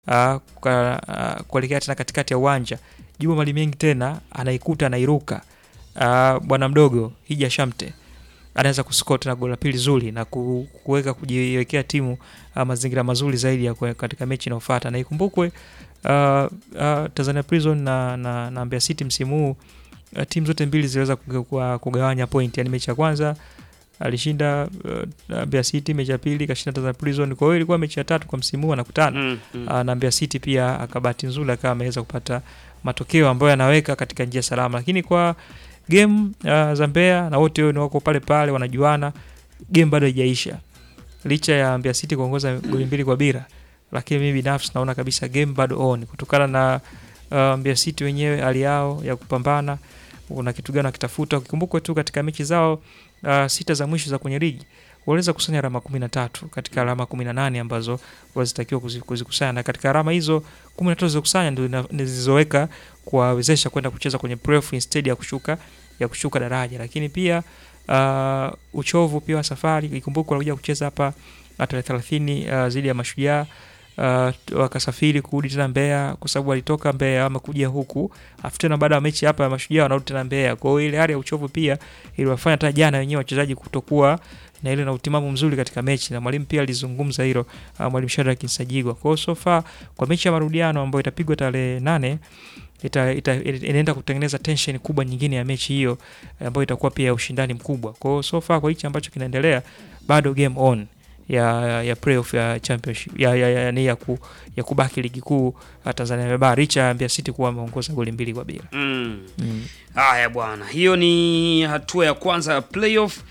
uh, kwa, uh, kuelekea tena katikati ya uwanja. Juma Malimengi tena anaikuta anairuka. Uh, bwana mdogo Hija Shamte anaweza kuscore tena goli la pili zuri na ku- kuweka kujiwekea timu uh, mazingira mazuri zaidi ya kwe- katika mechi inayofuata, na ikumbukwe uh, uh, Tanzania Prison na, na, na Mbeya City msimu huu uh, timu zote mbili ziliweza kuga- kuga- kugawanya point, yani mechi ya kwanza alishinda uh, Mbeya City, mechi ya pili kashinda Tanzania Prison. Kwa hiyo ilikuwa mechi ya tatu kwa msimu huu anakutana Mm, mm. uh, na Mbeya City pia akabahati nzuri akawa ameweza kupata matokeo ambayo yanaweka katika njia salama, lakini kwa game uh, za Mbeya na wote ni wako pale pale wanajuana, game bado haijaisha licha ya Mbeya City kuongoza goli mbili kwa bila, lakini mimi binafsi naona kabisa game bado on kutokana na uh, Mbeya City wenyewe hali yao ya kupambana, una kitu gani wakitafuta. Ukikumbukwe tu katika mechi zao uh, sita za mwisho za kwenye ligi waliweza kusanya alama kumi na tatu katika alama kumi na nane ambazo wazitakiwa kuzi- kuzikusanya, na katika alama hizo kumi na tatu zilizokusanya ndio ina- ndio zilizoweka kuwawezesha kwenda kucheza kwenye playoff instead ya kushuka ya kushuka daraja, lakini pia uh, uchovu pia wa safari. Ikumbuke walikuja kucheza hapa uh, tarehe thelathini uh, zidi ya Mashujaa uh, wakasafiri kurudi tena Mbeya kwa sababu walitoka Mbeya wamekuja huku, afu tena baada ya mechi hapa ya Mashujaa wanarudi tena Mbeya. Kwa hiyo ile hali ya uchovu pia iliwafanya hata jana wenyewe wachezaji kutokuwa na ile na utimamu mzuri katika mechi, na mwalimu pia alizungumza hilo uh, mwalimu Shadrack Nsajigwa. Kwa hiyo so far kwa mechi ya marudiano ambayo itapigwa tarehe nane ita, ita, inaenda kutengeneza tension kubwa nyingine ya mechi hiyo eh, ambayo itakuwa pia ya ushindani mkubwa. Kwa hiyo so far kwa hichi ambacho kinaendelea bado game on ya ya playoff ya championship ya ya, ya, ya, ya, ku, ya kubaki ligi kuu uh, Tanzania Bara licha ya Mbeya City kuwa ameongoza goli mbili kwa bila. Mm. Mm. Haya bwana, hiyo ni hatua ya kwanza ya playoff.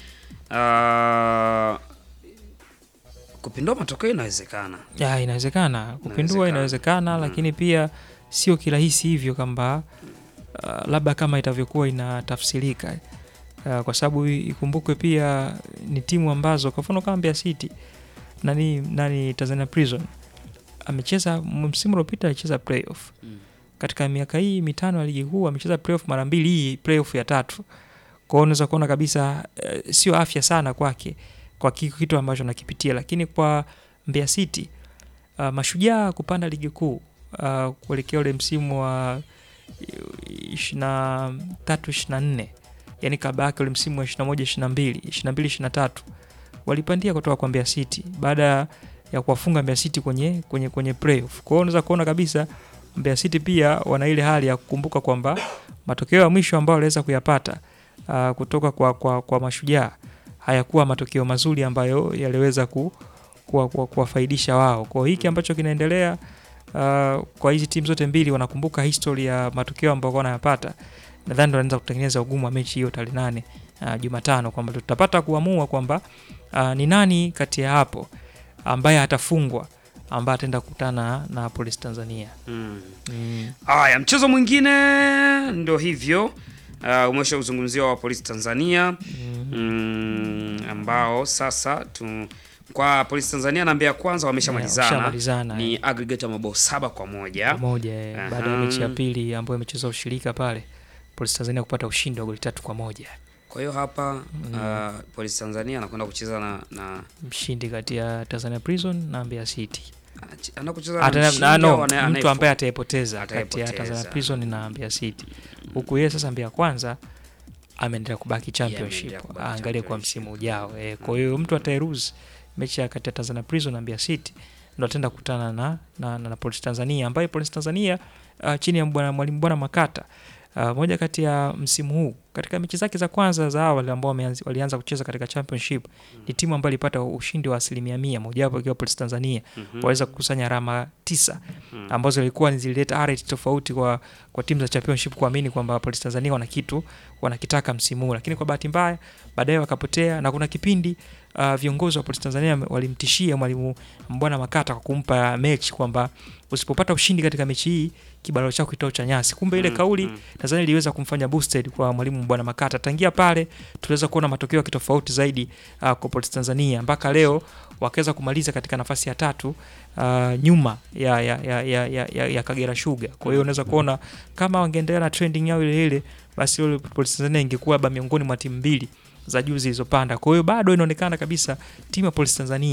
Uh, kupindua matokeo inawezekana. Ya, inawezekana kupindua, Inawezekana. inawezekana Mm. lakini pia sio kirahisi hivyo kwamba uh, labda kama itavyokuwa inatafsirika uh, kwa sababu i- ikumbukwe pia ni timu ambazo kwa mfano kama Mbeya City nani nani Tanzania Prison amecheza msimu uliopita alicheza playoff Mm. katika miaka hii mitano ya ligi kuu amecheza playoff mara mbili, hii playoff ya tatu. Kwa hiyo unaweza kuona kabisa eh, sio afya sana kwake kwa ki- kitu ambacho nakipitia, lakini kwa Mbeya City uh, mashujaa kupanda ligi kuu uh, kuelekea ule msimu wa ishirini na tatu ishirini na nne yani kabla yake ule msimu wa ishirini na moja ishirini na mbili ishirini na mbili ishirini na tatu walipandia kutoka kwa Mbeya City baada ya kuwafunga Mbeya City kwenye kwenye kwenye playoff. Kwa hiyo unaweza kuona kabisa Mbeya City pia wana ile hali ya kukumbuka kwamba matokeo ya mwisho ambayo waliweza kuyapata uh, kutoka kwa, kwa, kwa mashujaa hayakuwa matokeo mazuri ambayo yaliweza ku, kuwa- kuwa- kuwafaidisha wao. Kwa hiyo hiki ambacho kinaendelea uh, kwa hizi timu zote mbili wanakumbuka history ya matokeo ambayo wanayapata, nadhani ndo wanaweza kutengeneza ugumu wa mechi hiyo tarehe nane uh, Jumatano, kwamba tutapata kuamua kwamba uh, ni nani kati ya hapo ambaye atafungwa ambaye ataenda kukutana na Police Tanzania. Mm. Mm. Haya, mchezo mwingine ndo hivyo uh, umesha uzungumzia wa Polisi Tanzania mm, ambao sasa tu, kwa Polisi Tanzania na Mbeya Kwanza wameshamalizana Washamalizana, ni aggregate ya mabao saba kwa moja. moja eh, baada ya Aha. mechi ya pili ambayo imecheza ushirika pale Police Tanzania kupata ushindi wa goli tatu kwa moja Kwa hiyo hapa uh, Polisi Tanzania anakwenda kucheza na, na mshindi kati ya Tanzania Prison na Mbeya City. anachi- anakucheza na Ata- mshindi na- no, au anaye- mtu anayefu- ambaye atayepoteza kati ya Atayepoteza. Tanzania Prison na Mbeya City, huku yeye sasa Mbeya Kwanza ameendelea kubaki championship, ameendelea kubaki aangalie kwa championship. msimu ujao. Eh, kwa hiyo mtu atayeruzi mechi ya kati ya Tanzania Prison na Mbeya City ndo ataenda kukutana na, na, na, na Police Tanzania ambaye Police Tanzania uh, chini ya bwana mwalimu bwana Makata uh, moja kati ya msimu huu katika mechi zake za kwanza za awali ambao wameanzi- walianza kucheza katika championship ni timu ambayo ilipata ushindi wa asilimia mia mojawapo ikiwa Police Tanzania Mhm. waweza kukusanya alama tisa Mm. ambazo ilikuwa zilileta rate tofauti kwa, kwa timu za championship kuamini kwamba Police Tanzania wana kitu wanakitaka msimu huu, lakini kwa bahati mbaya baadaye wakapotea, na kuna kipindi uh, viongozi wa Police Tanzania walimtishia mwalimu Mbwana Makata kwa kumpa mechi kwamba usipopata ushindi katika mechi hii kibalo chako kitao cha nyasi. Kumbe ile Mm, kauli mm. Tanzania iliweza kumfanya boosted kwa mwalimu Bwana Makata. Tangia pale tuliweza kuona matokeo ya kitofauti zaidi uh, kwa Police Tanzania mpaka leo wakaweza kumaliza katika nafasi ya tatu uh, nyuma ya, ya, ya, ya, ya, ya, ya Kagera Sugar. Kwa hiyo unaweza kuona kama wangeendelea na trending yao ile ile, basi ile Police Tanzania ingekuwa labda miongoni mwa timu mbili za juu zilizopanda. Kwa hiyo bado inaonekana kabisa timu ya Police Tanzania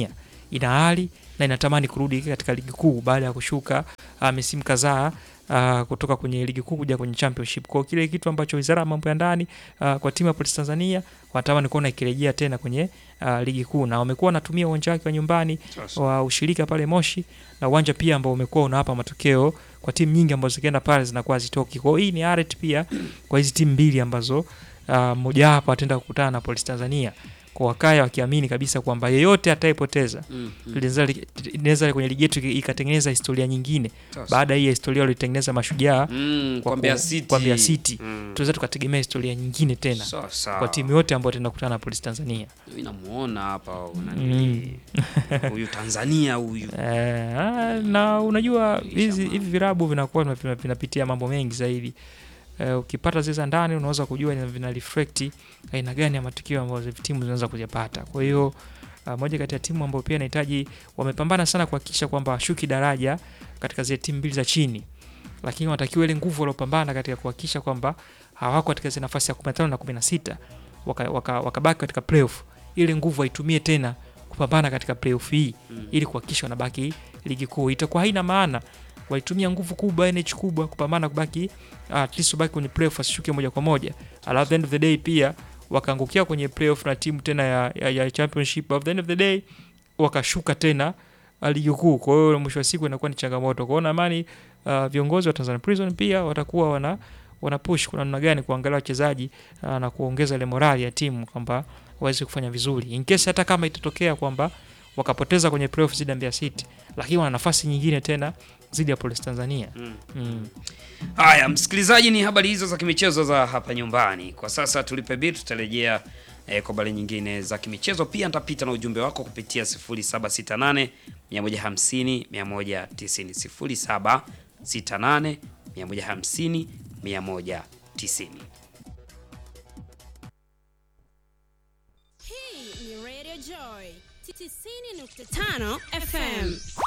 ina hali na inatamani kurudi katika ligi kuu baada ya kushuka uh, misimu kadhaa uh, kutoka kwenye ligi kuu kuja kwenye championship. Kwa kile kitu ambacho Wizara ya Mambo ya Ndani uh, kwa timu ya Polisi Tanzania wanatamani kuona ikirejea tena kwenye uh, ligi kuu, na wamekuwa wanatumia uwanja wake wa nyumbani Sasa. wa ushirika pale Moshi na uwanja pia ambao umekuwa unawapa matokeo kwa timu nyingi ambazo zikienda pale zinakuwa zitoki. Kwa hiyo hii ni aret pia kwa hizi timu mbili ambazo uh, moja wapo ataenda kukutana na Polisi Tanzania kwa wakaya wakiamini kabisa kwamba yeyote atayepoteza Mm, mm. linaweza inaweza kwenye ligi yetu ikatengeneza historia nyingine Sasa. baada ya hii historia walitengeneza mashujaa Mm, kwa kwa Mbeya ku- City. kwa Mbeya City. Mm. tunaweza tukategemea historia nyingine tena Sawa, sawa. kwa timu yote ambayo tenda kukutana na Polisi Tanzania. Mimi namuona hapa nani huyu Tanzania huyu. Eh, ah, na unajua hizi Jamaa. hivi virabu vinakuwa vina- vinapitia mambo mengi zaidi. Eh, ukipata zile za ndani unaweza kujua ina- vina reflect aina gani ya matukio ambayo hizi timu zinaweza kuyapata. Kwa hiyo ah, moja kati ya timu ambayo pia inahitaji wamepambana sana kuhakikisha kwamba washuki daraja katika zile timu mbili za chini, lakini wanatakiwa ile nguvu waliopambana katika kuhakikisha kwamba hawako katika zile nafasi ya 15 na 16 wakabaki waka, wakabaki katika playoff, ile nguvu waitumie tena kupambana katika playoff hii Mm. ili kuhakikisha wanabaki ligi kuu. Itakuwa haina maana walitumia nguvu kubwa, energy kubwa kupambana kubaki at least ubaki kwenye playoff asishuke moja kwa moja. Alafu at the end of the day pia wakaangukia kwenye playoff na timu tena ya, ya, ya championship. At the end of the day wakashuka tena uh, ligi kuu. Kwa hiyo mwisho wa siku inakuwa ni changamoto. Kwa hiyo naamani uh, viongozi wa Tanzania Prison pia watakuwa wana wana push kuna namna gani kuangalia wachezaji uh, na kuongeza ile morali ya timu kwamba waweze kufanya vizuri in case hata kama itatokea kwamba wakapoteza kwenye playoff zidi ya Mbeya City, lakini wana nafasi nyingine tena zidi ya Police Tanzania. Mm. Mm. Haya, msikilizaji, ni habari hizo za kimichezo za hapa nyumbani. Kwa sasa tulipe bili, tutarejea eh, kwa habari nyingine za kimichezo. Pia nitapita na ujumbe wako kupitia 0768 150 190 0768 150 190. Hii ni Radio Joy 90.5 FM.